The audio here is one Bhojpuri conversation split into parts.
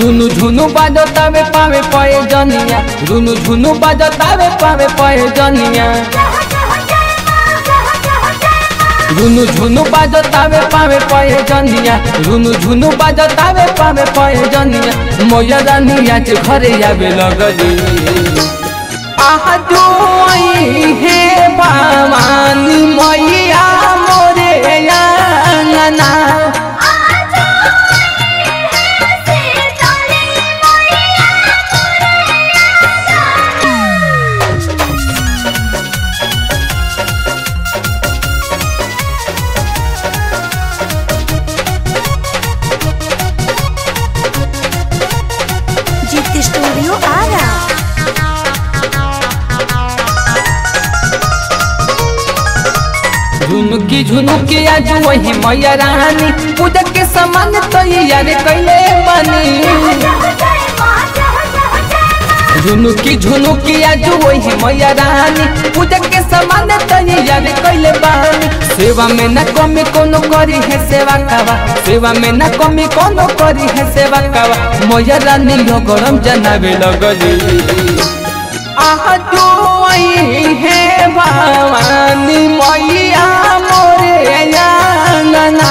झुनु झुनु बाजतावे पावे पए जनिया झुनु झुनु बाजतावे पावे पए जनिया झुनु झुनु बाजतावे पावे पए जनिया झुनु झुनु बाजतावे पावे पए जनिया मोया रानिया के घरे आवे लगली आहा जो आई हे भवानी मैया मोरे आंगना जीत स्टूडियो आ रहा झुनुकी झुनुकी आज वही मैया रानी पूजा के सामान तैयार कैले बनी झुनुकी झुनुकी आज वही मैया रानी पूजा के सामान तैयार कैले बानी सेवा में न कमी कोनो करी है सेवा कावा सेवा में न कमी कोनो करी है सेवा कावा मैया रानी यो गरम जनावे लगली आहा जो आई है भवानी मैया मोरे आंगना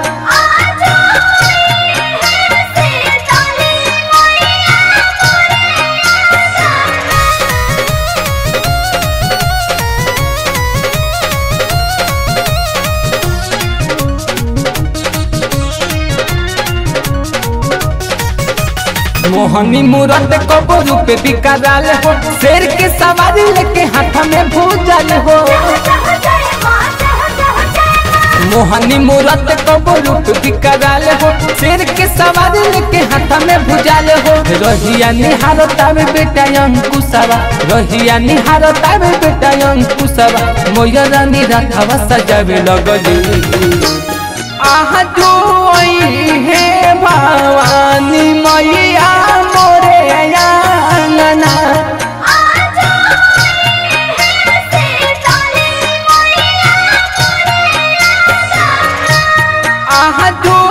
मोहनी मूरत कबो रूपे बिकराल हो शेर के सवारी लेके हाथ में भूजल हो मोहनी मूरत कबो रूप बिकराल हो शेर के सवारी लेके हाथ में भूजल हो रहिया निहारतावे बेटा अंकुशवा रहिया निहारतावे बेटा अंकुशवा मोया रानी राधावा सजावे लगली आहा जो आई है भवानी मैया मोरे आंगना आहा जो